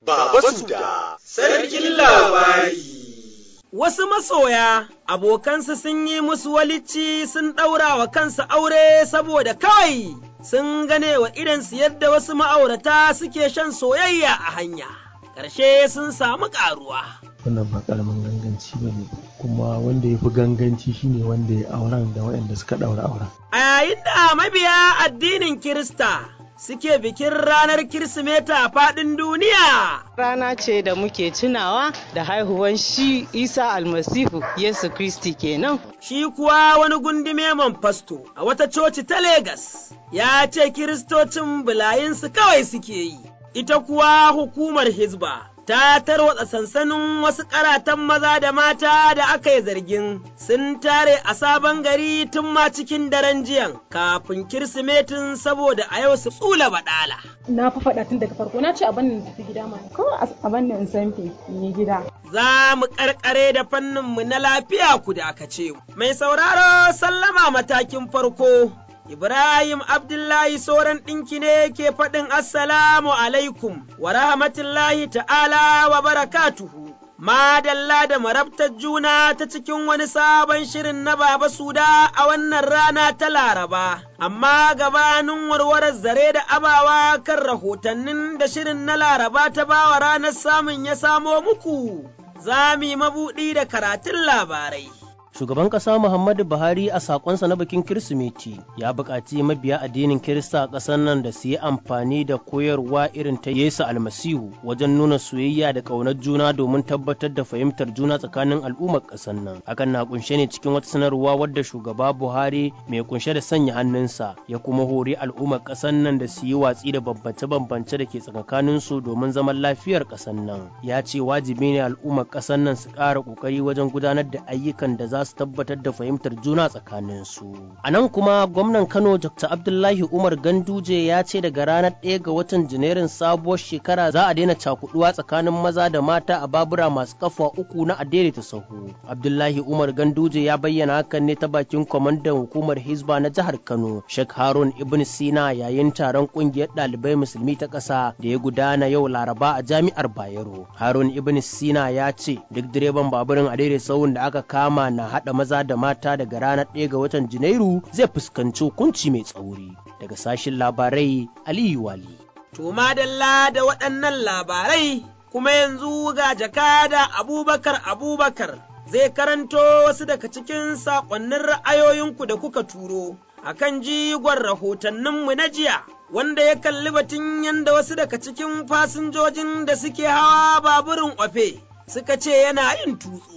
Baba Suda, Sarkin Labari. Wasu masoya abokansu sun yi musu walicci sun ɗaura wa kansu aure saboda kawai sun gane wa idansu yadda wasu ma'aurata suke shan soyayya a hanya, ƙarshe sun samu ƙaruwa. wannan ba karamin ganganci ba ne kuma wanda ya fi ganganci shine wanda ya auren da waɗanda suka ɗaura auren. A yayin da mabiya addinin Kirista suke bikin ranar Kirsimeta a faɗin duniya. Rana ce da muke tunawa da haihuwan shi Isa almasihu Yesu Kristi kenan. Shi kuwa wani gundume man fasto a wata coci ta Legas ya ce Kiristocin bulayinsu kawai suke yi, ita kuwa hukumar Hizba. ta tarwatsa sansanin wasu karatan maza da mata da aka yi zargin sun tare a sabon gari tun ma cikin daren jiyan kafin kirsimetin saboda a yau su tsula baɗala. Na fa faɗa tun daga farko na ce a bannin tafi gida ma. Kawai a bannin in san ni gida. Za mu karkare da fannin mu na lafiya ku da aka ce. Mai sauraro sallama matakin farko. Ibrahim Abdullahi Soran ɗinki ne ke faɗin Assalamu alaikum wa rahmatullahi ta'ala wa barakatuhu. Madalla da marabtar juna ta cikin wani sabon shirin na Baba Suda a wannan rana ta Laraba, amma gabanin warwarar zare da abawa kan rahotannin da shirin na Laraba ta bawa ranar samun ya samo muku, za mu yi mabuɗi da karatun labarai. Shugaban ƙasa Muhammadu Buhari a sakonsa na bikin Kirsimeti ya buƙaci mabiya addinin Kirista a ƙasar nan da su yi amfani da koyarwa irin ta Yesu Almasihu wajen nuna soyayya da ƙaunar juna domin tabbatar da fahimtar juna tsakanin al'ummar ƙasar nan. Hakan na kunshe ne cikin wata sanarwa wadda shugaba Buhari mai kunshe da sanya hannunsa ya kuma hori al'ummar ƙasar nan da su yi watsi da bambance-bambance da ke tsakanin su domin zaman lafiyar ƙasar nan. Ya ce wajibi ne al'ummar ƙasar nan su ƙara ƙoƙari wajen gudanar da ayyukan da za su tabbatar da fahimtar juna tsakanin su. A nan kuma gwamnan Kano Dr. Abdullahi Umar Ganduje ya ce daga ranar ɗaya ga watan Janairun sabuwar shekara za a daina cakuduwa tsakanin maza da mata a babura masu kafa uku na adaidaita sahu. Abdullahi Umar Ganduje ya bayyana hakan ne ta bakin kwamandan hukumar Hizba na jihar Kano, Sheikh Harun Ibn Sina yayin taron kungiyar ɗalibai musulmi ta ƙasa da ya gudana yau Laraba a jami'ar Bayero. Harun Ibn Sina ya ce duk direban baburin adaidaita sahun da aka kama na haɗa maza da mata daga ranar ɗaya ga watan Janairu zai fuskanci hukunci mai tsauri. Daga sashin labarai Aliyu Wali. To madalla da waɗannan labarai kuma yanzu ga jakada Abubakar Abubakar zai karanto wasu daga cikin saƙonnin ra'ayoyinku da kuka turo akan jigon rahotanninmu na jiya. Wanda ya kalli batun yanda wasu daga cikin fasinjojin da suke hawa baburin ofe suka ce yana yin tutsu.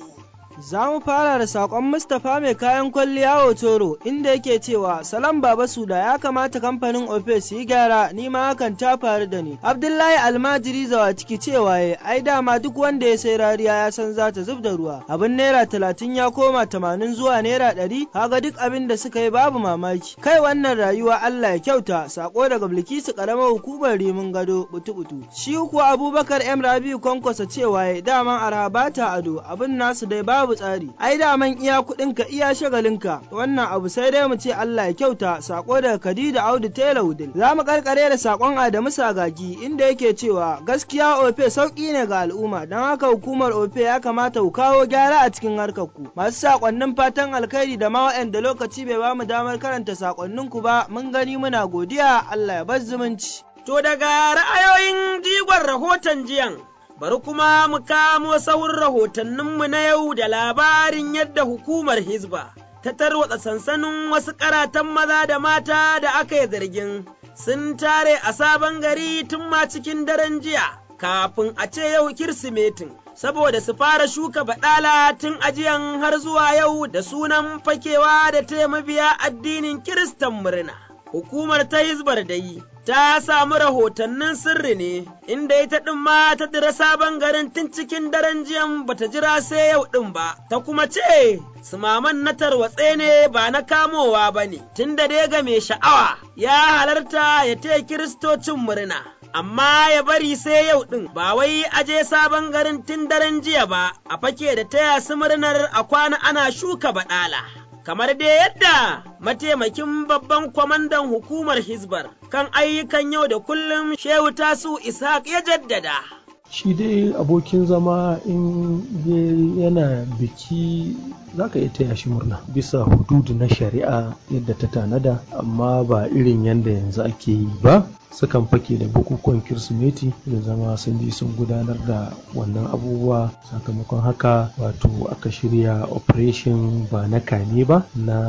Za mu fara da saƙon Mustapha mai kayan kwalliya Hotoro inda yake cewa Salam Baba Suda ya kamata kamfanin Ofe su yi gyara ni ma hakan ta faru da ni. Abdullahi Almajiri zawa ciki cewa ya ai dama duk wanda ya sai rariya ya san za ta zub da ruwa. Abin naira talatin ya koma tamanin zuwa naira ɗari kaga duk abin da suka yi babu mamaki. Kai wannan rayuwa Allah ya kyauta sako daga Bilkisu ƙaramar hukumar Rimin Gado butu-butu. Shi kuwa Abubakar M Rabiu Kwankwasa cewa ya daman arha bata ado abin nasu dai babu babu tsari ai daman iya kuɗinka iya shagalinka wannan abu sai dai mu ce Allah ya kyauta sako daga Khadija Audu Tela Wudil za mu karkare da sakon Adamu Sagagi inda yake cewa gaskiya Ofe sauki ne ga al'umma don haka hukumar Ofe ya kamata ku kawo gyara a cikin harkar ku masu sakonnin fatan alkhairi da ma waɗanda lokaci bai bamu damar karanta sakonnin ku ba mun gani muna godiya Allah ya bar zumunci to daga ra'ayoyin jigon rahoton jiyan bari kuma mu kamo sauran rahotanninmu na yau da labarin yadda hukumar Hizba ta tarwatsa sansanin wasu karatan maza da mata da aka yi zargin sun tare a sabon gari tun ma cikin daren jiya kafin a ce yau Kirsimetin. Saboda su fara shuka baɗala tun ajiyan har zuwa yau da sunan fakewa da ta mabiya addinin Kiristan murna. Hukumar ta Hizbar da yi ta samu rahotannin sirri ne, inda ita ɗin ma ta dira sabon garin tun cikin daren jiyan bata jira sai yau ɗin ba, ta kuma ce, Sumaman na tarwatse ne ba na kamowa ba ne, tun da dai ga mai sha'awa ya halarta ya taya kiristocin murna. Amma ya bari sai yau ɗin ba wai aje sabon garin tun daren jiya ba, a fake da taya su murnar a kwana ana shuka baɗala. kamar dai yadda mataimakin babban kwamandan hukumar Hizbar kan ayyukan yau da kullum Shehu Tasu Ishaq ya jaddada. shi dai abokin zama in yana biki za ka iya taya shi murna bisa hududu na shari'a yadda ta tanada amma ba irin yadda yanzu ake yi ba sukan fake da bukukuwan kirsimeti da zama sun je sun gudanar da wannan abubuwa sakamakon haka wato aka shirya operation ba na kame ba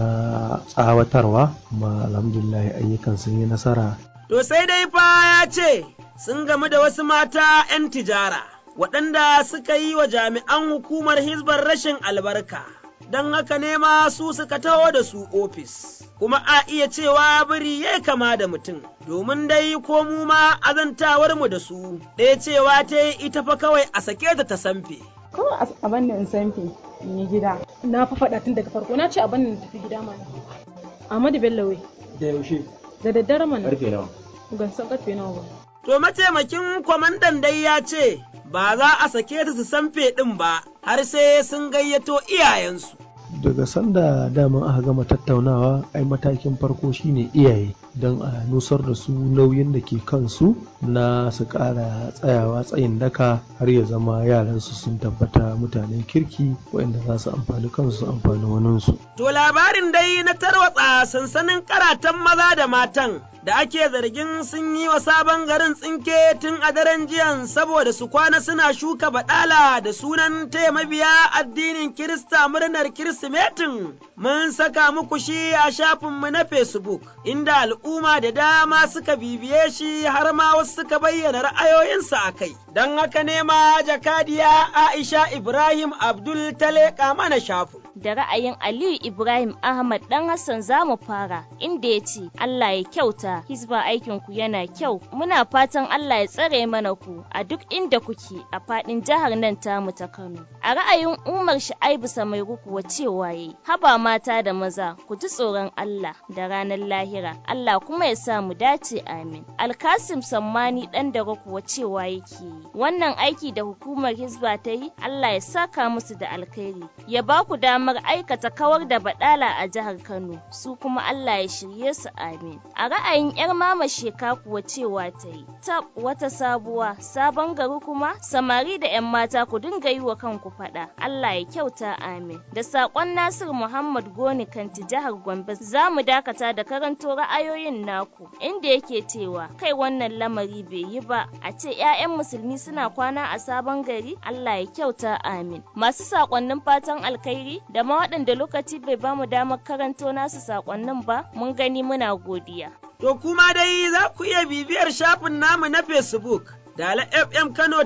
na tsawatarwa ma alhamdulillah ayyukan sun yi nasara To sai dai fa ya ce sun gamu da wasu mata 'yan tijara waɗanda suka yi wa jami'an hukumar hizbar rashin albarka, don haka ne ma su suka taho da su ofis. Kuma a iya cewa biri ya kama da mutum, domin dai ko mu ma azantawar mu da su, ɗaya cewa ta yi ita fa kawai a sake ta ta samfe. Kawai a banni in sanfe in yi gida. Na fa faɗa tun daga farko na ce a banni tafi gida mana. Ahmadu Bello wai. Da yaushe? Da daddare mana. Karfe nawa? Ban san karfe nawa ba. To mataimakin kwamandan dai ya ce, ba za a sake ta su sanfe ɗin ba, har sai sun gayyato iyayensu. daga sanda daman aka gama tattaunawa ai matakin farko shine iyaye don a nusar da su nauyin da ke kansu na su ƙara tsayawa tsayin daka har ya zama yaransu sun tabbata mutanen kirki waɗanda za su amfani kansu su amfani waninsu. To labarin dai na tarwatsa sansanin karatan maza da matan da ake zargin sun yi wa sabon garin tsinke tun a daren jiyan saboda su kwana suna shuka baɗala da sunan taya mabiya addinin Kirista murnar Kirsimetin. Mun saka muku shi a shafinmu na Facebook, inda al'umma da dama suka bibiye shi har ma wasu suka bayyana ra'ayoyinsu a kai. Don haka ne ma jakadiya Aisha Ibrahim Abdul ta leƙa mana shafin. da ra'ayin Aliyu Ibrahim Ahmad dan Hassan za mu fara inda ya ce Allah ya kyauta hizba aikin ku yana kyau muna fatan Allah ya tsare mana ku a duk inda kuke a fadin jihar nan tamu ta Kano a ra'ayin Umar Shaibu Samairu kuwa cewa yayi haba mata da maza ku ji tsoron Allah da ranar lahira Allah kuma ya sa mu dace amin Alkasim Sammani dan daga kuwa cewa yake wannan aiki da hukumar hizba ta yi Allah ya saka musu da alkhairi ya ba ku damar damar aikata kawar da badala a jihar Kano su kuma Allah ya shirye su amin. A ra'ayin 'yar mama sheka kuwa cewa ta yi, tab wata sabuwa, sabon gari kuma samari da 'yan mata ku dinga yi wa kanku faɗa, Allah ya kyauta amin. Da saƙon Nasir Muhammad Goni kanti jihar Gombe za mu dakata da karanto ra'ayoyin naku, inda yake cewa kai wannan lamari bai yi ba, a ce 'ya'yan musulmi suna kwana a sabon gari, Allah ya kyauta amin. Masu saƙonnin fatan alkhairi da ma waɗanda lokaci bai ba mu damar karanto nasu saƙonnin ba mun gani muna godiya. To kuma dai za ku iya bibiyar shafin namu na Facebook. Dala FM Kano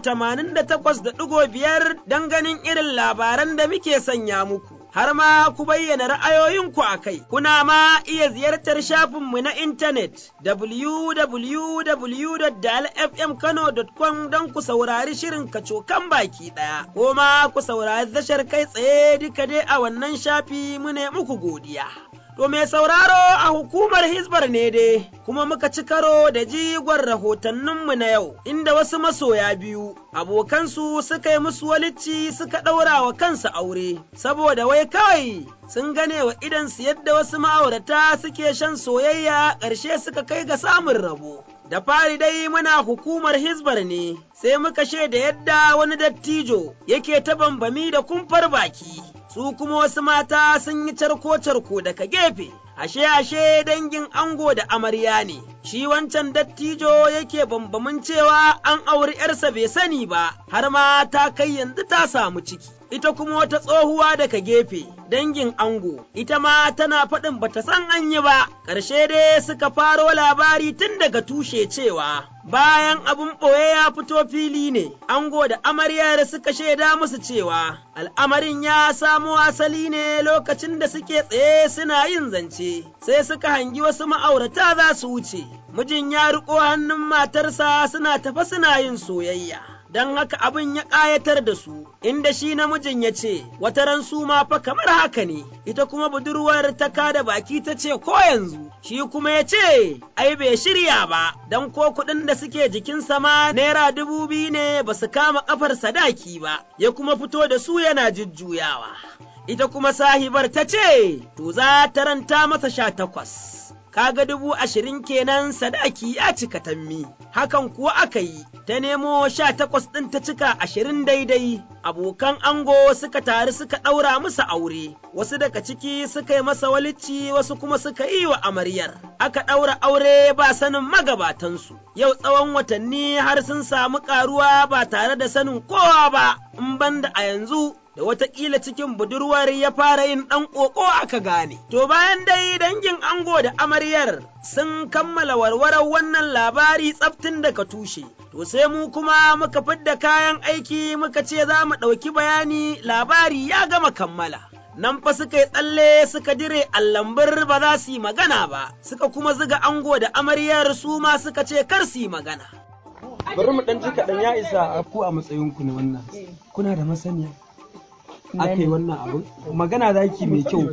88.5 don ganin irin labaran da muke sanya muku. Har ma ku bayyana ra'ayoyinku a kai, kuna ma iya ziyartar shafinmu na intanet www.dalfmkano.com don ku saurari shirin kacokan baki ɗaya, ko ma ku saurari tashar kai tsaye duka dai a wannan shafi mu ne muku godiya. To mai sauraro a hukumar Hizbar ne dai, kuma muka ci karo da jigon rahotanninmu na yau, inda wasu masoya biyu, abokansu suka yi musu walicci suka ɗaura wa kansu aure, saboda wai kawai sun gane wa idansu yadda wasu ma'aurata suke shan soyayya ƙarshe suka kai ga samun rabo. Da fari dai muna hukumar Hizbar ne, sai muka shaida yadda wani dattijo yake ta bambami da kumfar baki. su kuma wasu mata sun yi carko-carko daga gefe, ashe-ashe dangin ango da amarya ne, shi wancan dattijo yake bambamin cewa an auri ‘yarsa bai sani ba, har ma ta kai yanzu ta samu ciki. Ita kuma wata tsohuwa daga gefe, dangin ango, ita ma tana faɗin bata san an yi ba, ƙarshe dai suka faro labari tun daga tushe cewa bayan abin ɓoye ya fito fili ne, ango da amaryar suka shaida musu cewa al'amarin ya samo asali ne lokacin da suke tsaye suna yin zance, sai suka hangi wasu ma'aurata za su wuce, mijin ya riƙo hannun matarsa suna tafa suna yin soyayya. Don haka abin ya ƙayatar da su, inda shi namijin ya ce, wata ran su ma fa kamar haka ne, ita kuma budurwar ta kada baki ta ce ko yanzu, shi kuma ya ce, ai bai shirya ba, don ko kuɗin da suke jikin sama naira dubu biyu ne ba su kama ƙafar sadaki ba, ya kuma fito da su yana jujjuyawa. Ita kuma sahibar ta ce, to za ta ranta masa sha takwas. kaga dubu ashirin kenan sadaki ya cika tammi, hakan kuwa aka yi, ta nemo sha takwas ɗin ta cika ashirin daidai, abokan ango suka taru suka ɗaura musu aure, wasu daga ciki suka yi masa walicci wasu kuma suka yi wa amaryar, aka ɗaura aure ba sanin magabatansu, yau tsawon watanni har sun samu ƙaruwa ba tare da sanin kowa ba, in banda a yanzu da watakila cikin budurwar ya fara yin ɗan ƙoƙo aka gane. To bayan dai dangin ango da amaryar sun kammala warwarar wannan labari tsaftin daga tushe. To sai mu kuma muka fidda kayan aiki muka ce za mu ɗauki bayani labari ya gama kammala. Nan fa suka yi tsalle suka dire allambir ba za su yi magana ba, suka kuma ziga ango da amaryar su ma suka ce kar su yi magana. Bari mu ɗan ji kaɗan ya isa a ku a matsayinku ne wannan. Kuna da masaniya. aka yi wannan abin magana zaki mai kyau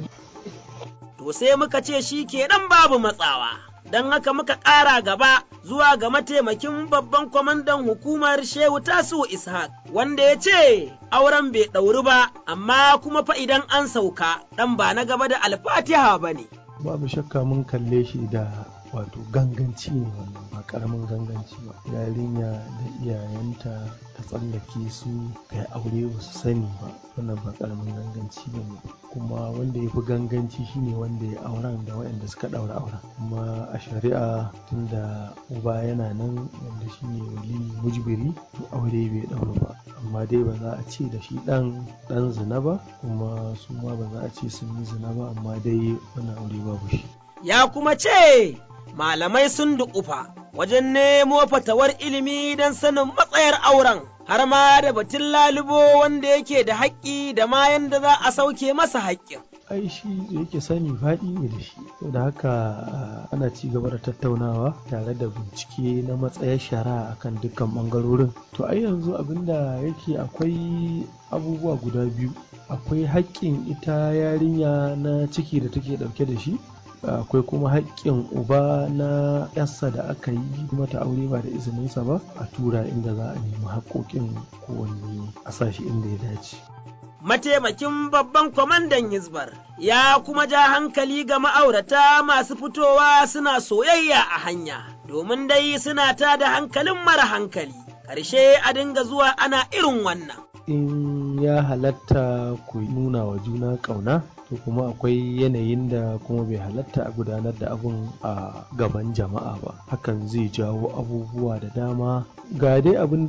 to sai muka ce shi kenan babu matsawa don haka muka ƙara gaba zuwa ga mataimakin babban kwamandan hukumar shehu tasu ishaq wanda ya ce auren bai ɗauri ba amma kuma fa idan an sauka ɗan ba na gaba da alfatiha ba ne babu shakka mun kalle shi da wato ganganci ne wannan ba karamin ganganci ba yarinya da iyayenta ta tsallake su kai aure ba su sani ba wannan ba karamin ganganci ba ne kuma wanda ya fi ganganci shine wanda ya auren da waɗanda suka ɗaura auren kuma a shari'a tunda uba yana nan wanda shine wali mujbiri to aure bai ɗaura ba amma dai ba za a ce da shi ɗan ɗan zina ba kuma su ma ba za a ce sun yi zina ba amma dai wannan aure babu shi ya kuma ce malamai sun duƙufa wajen nemo fatawar ilimi don sanin matsayar auren, har ma da batun lalubo wanda yake da haƙƙi da ma yanda za a sauke masa haƙƙin. ai shi da yake sani faɗi ne da shi da haka ana ci gaba da tattaunawa tare da bincike na matsayar shari'a akan dukkan ɓangarorin to ai yanzu abinda yake akwai abubuwa guda biyu akwai haƙƙin ita yarinya na ciki da take ɗauke da shi akwai kuma haƙƙin uba na yarsa da aka yi mata aure ba da izininsa ba a tura inda za a nemi haƙƙoƙin kowanne a sashi inda ya dace. Mataimakin babban kwamandan Hizbar ya kuma ja hankali ga ma'aurata masu fitowa suna soyayya a hanya, domin dai suna ta da hankalin mara hankali, ƙarshe a dinga zuwa ana irin wannan. In ya halatta ku nuna wa juna ƙauna, to kuma akwai yanayin da kuma bai halatta a gudanar da abun a gaban jama'a ba hakan zai jawo abubuwa da dama ga dai abin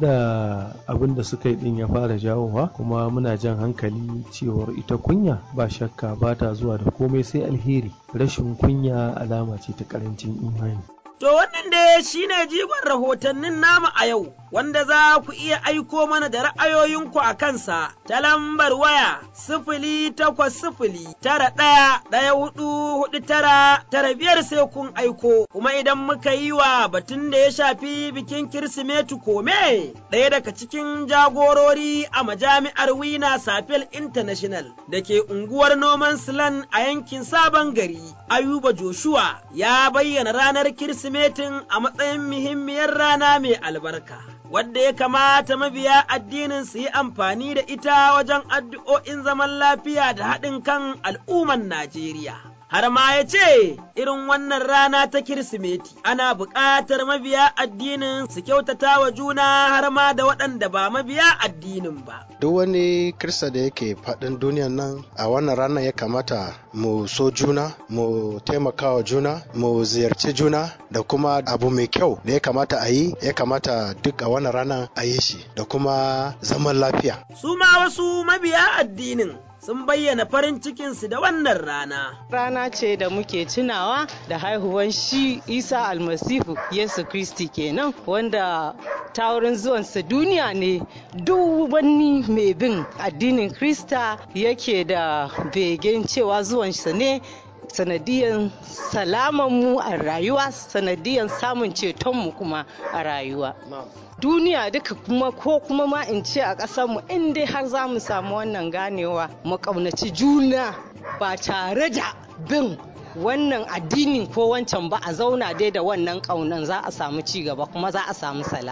da suka yi din ya fara jawowa kuma muna jan hankali cewar ita kunya ba shakka ba ta zuwa da komai sai alheri rashin kunya alama ce ta karancin imani To wannan dai shi ne jigon rahotannin namu a yau, wanda za ku iya aiko mana da ra'ayoyinku a kansa ta lambar waya sifili takwas sifili tara ɗaya ɗaya hudu hudu tara tara biyar sai kun aiko, kuma idan muka yi wa batun da ya shafi bikin Kirsimeti kome ɗaya daga cikin jagorori a majami'ar Wina Safel International da ke unguwar noman Silan a yankin Sabon Gari, Ayuba Joshua ya bayyana ranar Kirsimeti Kirsimetin a matsayin muhimmiyar rana mai albarka, wadda ya kamata mabiya addinin su yi amfani da ita wajen addu'o'in zaman lafiya da haɗin kan al'umman Najeriya. Har ma ya ce, irin wannan rana ta Kirsimeti, ana buƙatar mabiya addinin su kyautata wa juna har ma da waɗanda ba mabiya addinin ba. Duk wani Kirista da yake faɗin duniyan nan a wannan ranar ya kamata mu so juna, mu taimaka wa juna, mu ziyarci juna da kuma abu mai kyau da ya kamata a yi, ya kamata duk a wannan ranar a yi shi da kuma zaman lafiya. Su ma wasu mabiya addinin sun bayyana farin cikinsu da wannan rana. Rana ce da muke tunawa da haihuwan shi Isa almasihu Yesu Kristi kenan wanda ta wurin zuwansa duniya ne duk wani mai bin addinin Krista yake da begen cewa zuwansa ne sanadiyan salamanmu a rayuwa sanadiyan samun cetonmu kuma a rayuwa duniya duka kuma ko kuma ma in ce a ƙasarmu in dai har za mu samu wannan ganewa mu ƙaunaci juna ba tare da bin wannan addinin ko wancan ba a zauna dai da wannan ƙaunan za a samu ci gaba kuma za a samu salama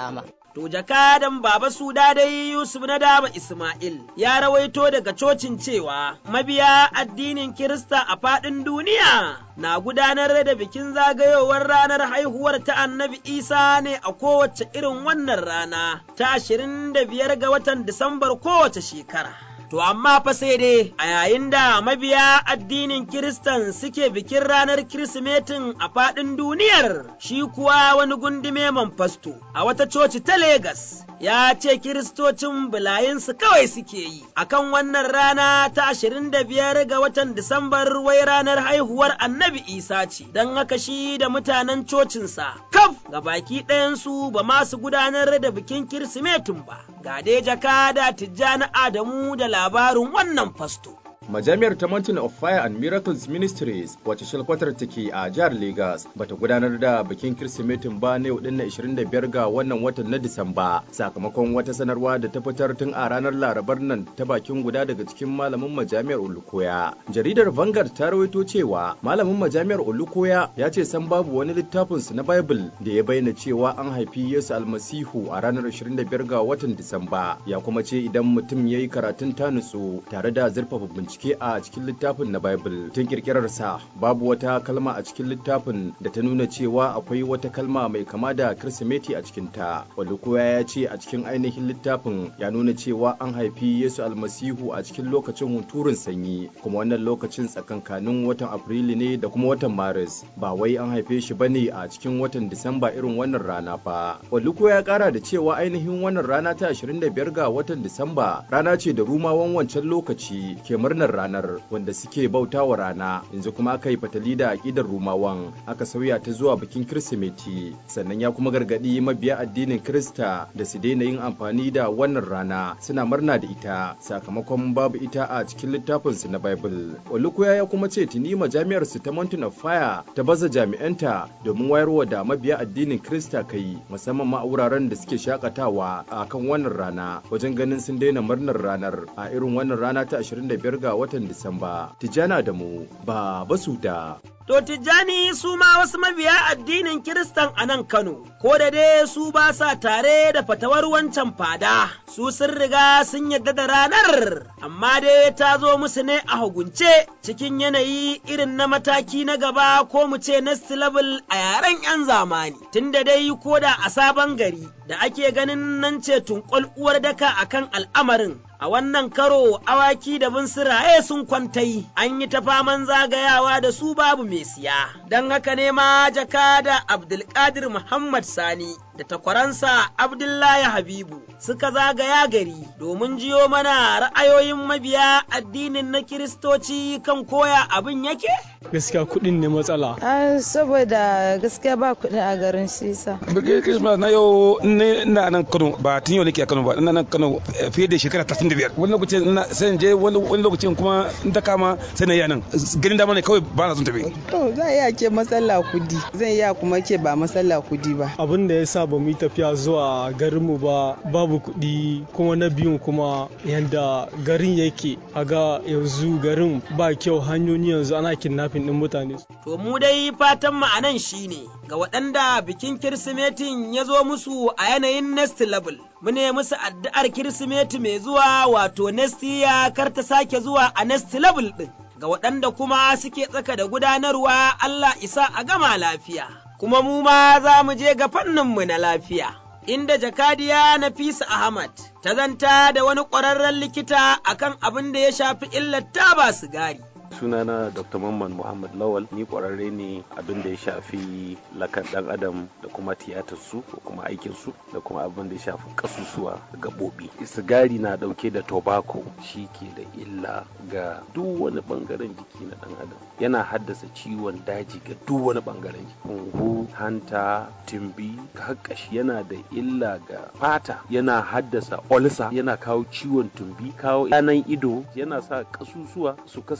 To jakadan Baba Suda dai Yusuf na Daba Ismail ya rawaito daga cocin cewa mabiya addinin Kirista a faɗin duniya na gudanar da bikin zagayowar ranar haihuwar ta annabi Isa ne a kowace irin wannan rana ta ashirin da biyar ga watan Disambar kowace shekara. To amma fa sai dai a yayin da mabiya addinin Kiristan suke bikin ranar Kirsimetin a faɗin duniyar, shi kuwa wani gundume man fasto a wata coci ta Legas. Ya ce Kiristocin bulayinsu kawai suke yi, akan wannan rana ta ashirin da biyar ga watan Disambar wai ranar haihuwar annabi Isa ce, don haka shi da mutanen cocinsa, kaf ga baki ɗayansu ba ma su gudanar da bikin Kirsimetin ba, ga dai jakada Tijjani Adamu da labarin wannan fasto. Majami'ar ta Mountain of Fire and Miracles Ministries wacce shalkwatar take a jihar Lagos bata gudanar da bikin Kirsimetin ba na yau na 25 ga wannan watan na Disamba sakamakon wata sanarwa da ta fitar tun a ranar Larabar nan ta bakin guda daga cikin malamin majami'ar Olukoya. Jaridar Vanguard ta rawaito cewa malamin majami'ar Olukoya ya ce san babu wani littafin su na Bible da ya bayyana cewa an haifi Yesu Almasihu a ranar 25 ga watan Disamba ya kuma ce idan mutum ya yi karatun ta nutsu tare da zurfafa bincike bincike a cikin littafin na Bible tun kirkirarsa babu wata kalma a cikin littafin da ta nuna cewa akwai wata kalma mai kama da Kirsimeti a cikinta. Wanda koya ya ce a cikin ainihin littafin ya nuna cewa an haifi Yesu almasihu a cikin lokacin hunturun sanyi kuma wannan lokacin tsakankanin watan Afrilu ne da kuma watan Maris ba wai an haife shi bane a cikin watan Disamba irin wannan rana fa. Walluko ya kara da cewa ainihin wannan rana ta 25 ga watan Disamba rana ce da rumawan wancan lokaci ke murnar ranar wanda suke bauta wa rana yanzu kuma aka yi fatali da aƙidar rumawan aka sauya ta zuwa bikin kirsimeti sannan ya kuma gargaɗi mabiya addinin kirista da su daina yin amfani da wannan rana suna murna da ita sakamakon babu ita a cikin littafin su na bible olukuya ya kuma ce tuni majami'ar su ta mountain of fire ta baza jami'anta domin wayarwa da mabiya addinin kirista kai musamman ma a wuraren da suke shakatawa a kan wannan rana wajen ganin sun daina murnar ranar a irin wannan rana ta 25 ga watan Disamba. Tijjana da mu ba basu da. To Tijjani su ma wasu mabiya addinin Kiristan a nan Kano, ko da dai su ba sa tare da fatawar wancan fada, su sun riga sun yadda da ranar, amma dai ta zo musu ne a hagunce cikin yanayi irin na mataki na gaba ko mu ce next level a yaren 'yan zamani, tunda dai ko da a sabon gari da ake ganin nan ce tunƙwal uwar daka akan al'amarin a wannan karo awaki da binsiraye sun kwantai an yi ta faman zagayawa da su babu mai siya don haka ne ma jaka da abdulkadir muhammad sani da takwaransa abdullahi habibu suka zagaya gari domin jiyo mana ra'ayoyin mabiya addinin na kiristoci kan koya abin yake gaskiya kuɗin ne matsala saboda gaskiya ba kuɗi a garin sisa birgit christmas na yau ina nan kano ba tun yau nake a kano ba ina nan kano fiye da shekara 35 wani lokacin na sai je wani lokacin kuma in ta kama sai na yi nan ganin dama ne kawai ba na son tafi to za a iya ke masalla kudi zan iya kuma ke ba masalla kudi ba abin da ya sa ba mu yi tafiya zuwa garinmu ba babu kuɗi kuma na biyun kuma yanda garin yake a ga yanzu garin ba kyau hanyoyi yanzu ana kidnapping din mutane to mu dai fatan mu anan shine ga waɗanda bikin kirsimetin ya zo musu a yanayin next level mu ne musu addu'ar kirsimeti mai zuwa wato next year kar ta sake zuwa a next level ɗin ga waɗanda kuma suke tsaka da gudanarwa Allah isa a gama lafiya kuma mu ma za mu je ga fanninmu na lafiya. Inda jakadiya Nafisa Ahmad ta zanta da wani ƙwararren likita akan abin da ya shafi illar taba sigari. sunana dr mamman muhammad lawal ni kwararre ne abin da ya shafi lakan dan adam da kuma tiyatar su ko kuma aikin su da kuma abin da ya shafi kasusuwa gabobi sigari na dauke da tobacco shi ke da illa ga duk wani bangaren jiki na dan adam yana haddasa ciwon daji ga duk wani bangaren jiki hunhu hanta timbi kakkashi yana da illa ga fata yana haddasa olsa yana kawo ciwon tumbi kawo yanan ido yana sa kasusuwa su kasance su yi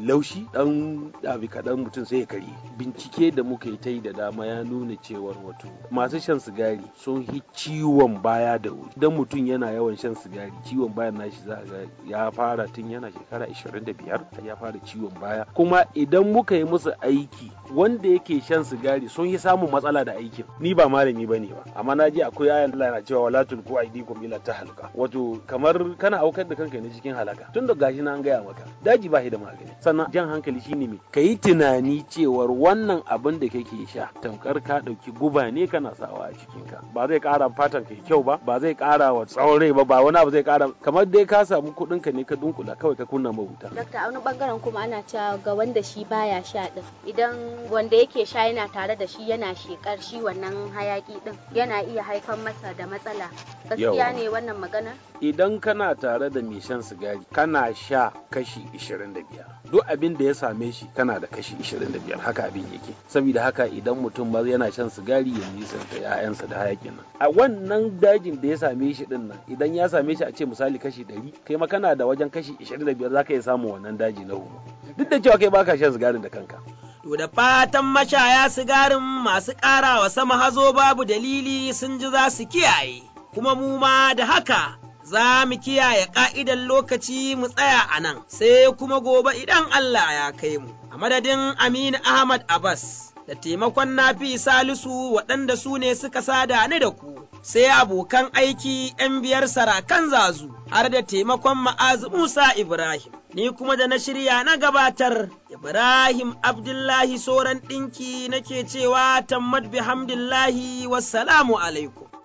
laushi dan abi kaɗan mutum sai ya karye bincike da muka yi ta yi da dama ya nuna cewar wato masu shan sigari sun hi ciwon baya da wuri idan mutum yana yawan shan sigari ciwon bayan nashi za ga ya fara tun yana shekara 25 ya fara ciwon baya kuma idan muka yi musu aiki wanda yake shan sigari sun yi samun matsala da aikin ni ba malami ba ne ba amma na ji akwai ayan Allah na cewa wala tulku aidikum ila tahalka wato kamar kana aukar da kanka ne cikin halaka tun da gashi na an gaya maka daji ba shi da magani sannan jan hankali shine me kayi tunani cewar wannan abin da kake sha tamkar ka dauki guba ne kana sawa a cikin ka ba zai kara fatan kai kyau ba ba zai kara wa tsawon rai ba ba wani abu zai kara kamar dai ka samu kuɗin ka ne ka dunkula kawai ka kunna mabuta Dakta a wani bangaren kuma ana cewa ga wanda shi baya sha din idan wanda yake sha yana tare da shi yana shekar shi wannan hayaki din yana iya haifar masa da matsala gaskiya Yawa. ne wannan magana idan kana tare da mai shan sigari kana sha kashi 25 duk abin da ya same shi kana da kashi 25 haka abin yake saboda haka idan mutum ba yana shan sigari ya nisanta ya'yansa da hayakin nan a wannan dajin da ya same shi din nan idan ya same shi a ce misali kashi 100 kai ma kana da wajen kashi 25 zaka iya samun wannan daji na huhu duk da cewa kai baka shan sigarin da kanka To da fatan mashaya sigarin masu ƙarawa sama hazo babu dalili sun ji za su kiyaye, kuma mu ma da haka za mu kiyaye ƙa'idan lokaci mu tsaya a nan, sai kuma gobe idan Allah ya kai mu. A madadin Aminu Ahmad Abbas da taimakon Nafi Salisu waɗanda su ne suka sada ni da ku. Sai abokan aiki ‘yan biyar sarakan zazu har da taimakon ma'azu Musa Ibrahim. Ni kuma da na shirya na gabatar Ibrahim Abdullahi Soran ɗinki nake cewa tammad bihamdillahi wassalamu alaikum.